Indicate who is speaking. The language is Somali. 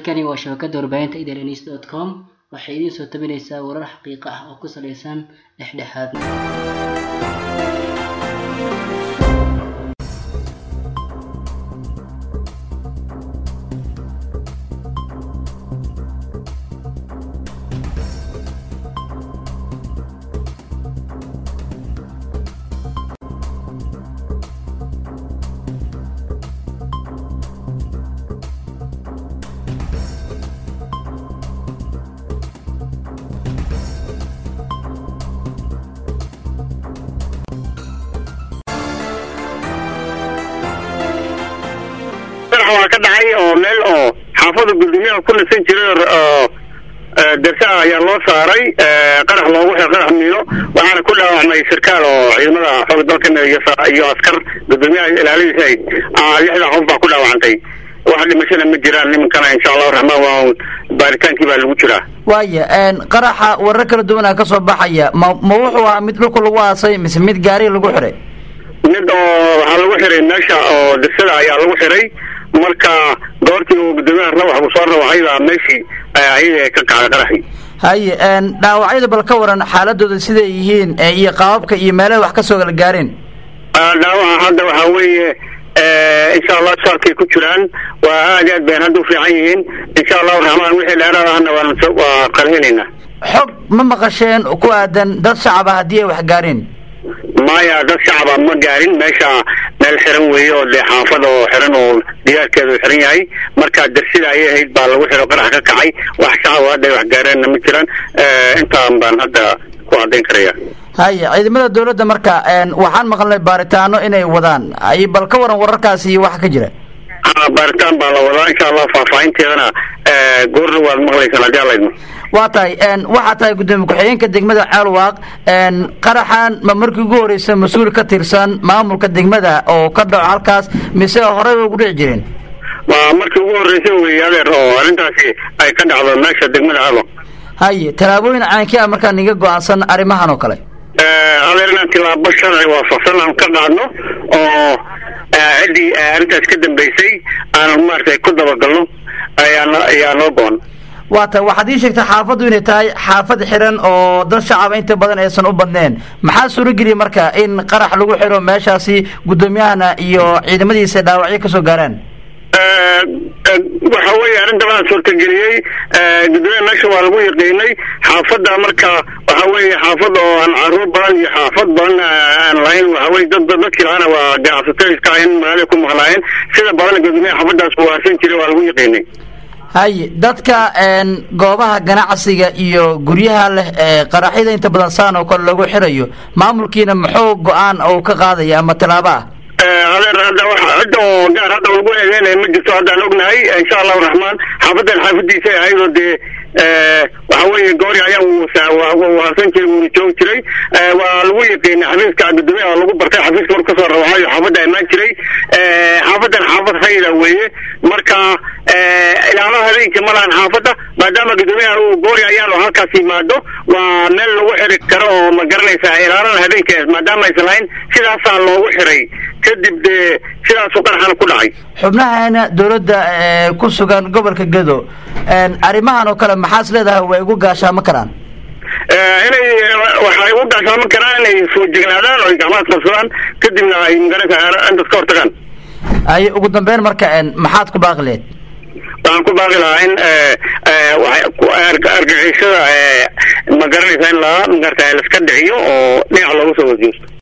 Speaker 1: halkani waa shabakada warbaahinta idns dot com waxay idiin soo tabinaysaa warar xaqiiqo ah oo ku saleysan dhexdhexaadnimo
Speaker 2: waa ka dhacay oo meel oo xaafada gudoomiyaha ku nasan jiray oo darsa ayaa loo saaray qarax loogu xiro qarax miino waxaana ku dhaawacmay sarkaal oo ciidamada xooga dalkan iyo askar gudoomiyaha ilaaladiisa ahayd lixdan qof baa ku dhaawacantay wax dhimashana ma jiraan nimankana insha allahu raxmaan waa baaritaankii baa lagu jiraa
Speaker 3: waaya qaraxa warar kala duwanaa kasoo baxaya ma ma wuxuu ahaa mid dhulka lagu aasay mise mid gaari lagu xiray
Speaker 2: mid oo waxaa lagu xiray meesha oo dirsada ayaa lagu xiray marka goortii uu gudoomiyaha rawax uu soo rawaxay baa meeshii ayada ka kacday qaraxii
Speaker 3: haye dhaawacyada bal ka waran xaaladooda siday yihiin iyo qaababka iyo meelaha wax kasoo kala gaareen
Speaker 2: dhaawaca hadda waxaa weeye insha allah saalkay ku jiraan waa aad aad bayn hadda u fiican yihiin insha allahu raxmaan wixii dheeraad ahna waa qalhinaynaa
Speaker 3: xog ma maqasheen ku aadan dad shacaba haddii ay wax gaareen
Speaker 2: maya dad shacaba ma gaarin meesha meel xiran weeye oo dee xaafad oo xiran oo diyaarkeedu xiran yahay marka darsida ayay ahayd baa lagu xiro qarax ka kacay wax shacaba hadda ay wax gaareenna ma jiraan intaan baan hadda ku caddayn karaya
Speaker 3: haye ciidamada dawladda marka waxaan maqalnay baaritaano inay wadaan ay bal ka waran wararkaasi iyo waxa ka jira
Speaker 2: ha baaritaan baa la wadaa insha allah faahfaahinteedana goorna waad maqlaysaan haddii alla idmo
Speaker 3: waa tahay waxaa tahay gudoomiye ku-xigeenka degmada ceelwaaq qaraxan ma markii ugu horeysa mas-uul ka tirsan maamulka degmada oo ka dhaco halkaas mise horey bay ugu dhici jireen
Speaker 2: waa markii ugu horreysay wey adeer oo arrintaasi ay ka dhacdo meesha degmada ceelwaaq
Speaker 3: haye tallaabooyin caankii ah markaa niga go-aansan arrimahan oo kale
Speaker 2: adeer inaan tilaabo sharci waafaqsan aan ka qaadno oo ciddii arrintaas ka dambeysay aan maaragtay ku dabagalno ayaa ayaa noo go-an
Speaker 3: waa tahay waxaad ii sheegtay xaafaddu inay tahay xaafad xiran oo dad shacaba inta badan aysan u badneen maxaa suurogeliya marka in qarax lagu xiro meeshaasi guddoomiyahana iyo ciidamadiisa dhaawacyo kasoo gaaraan
Speaker 2: waxa weeye arrinta waxaa suurtageliyey gudoomiyaha meesha waa lagu yaqiinay xaafadda marka waxa weeye xaafad oo aan caruur badan iyo xaafad badan aan lahayn waxa weye dad dadkii lahaana waa ganacsato iska ahayn magaalada ku maqnaayeen sida badan gudoomiyaha xaafaddaas uu harsan jiray waa lagu yaqiinay
Speaker 3: haye dadka goobaha ganacsiga iyo guryaha leh ee qaraxyada inta badan saan oo kale lagu xirayo maamulkiina muxuu go-aan oo ka qaadaya ama tallaabo ah
Speaker 2: adeer hadda wa cidda oo gaar hadda lagu eedeynaya ma jirto haddaan ognahay insha allahu raxmaan xaafadan xaafadiisa ahayd oo dee waxa weeye goori ayaa harsan jiray wuuna joogi jiray waa lagu yaqiinay xafiiska gudoomiyaha lagu bartay xafiiska marku kasoo rawaxayo xaafadda imaan jiray xaafadan xaafad hayda weeye marka ilaalaha habeenkii ma lahan xaafadda maadaama gudoomiyaha uu goori ayaanu halkaas yimaado waa meel lagu xiri karo oo ma garanaysa ilaalada habeenkaas maadaama aysan lahayn sidaasaa loogu xiray kadib dee sidaasuu qaraxana ku dhacay
Speaker 3: xubnahaana dawladda ku sugan gobolka gedo arrimahan oo kale maxaas leedahay way ugu gaashaamo karaan
Speaker 2: inay waxay ugu gaashaaman karaan inay soo jegnaadaan oo ay gacmahaas qabsadaan kadibna ay magaranaysa intaas ka hortagaan
Speaker 3: ay ugu dambeyn marka maxaad ku baaqi leed
Speaker 2: waxaan ku baaqi lahaa in argagixisada ma garanaysa in la magarata laiska dhiciyo oo dhinac looga soo wasiirto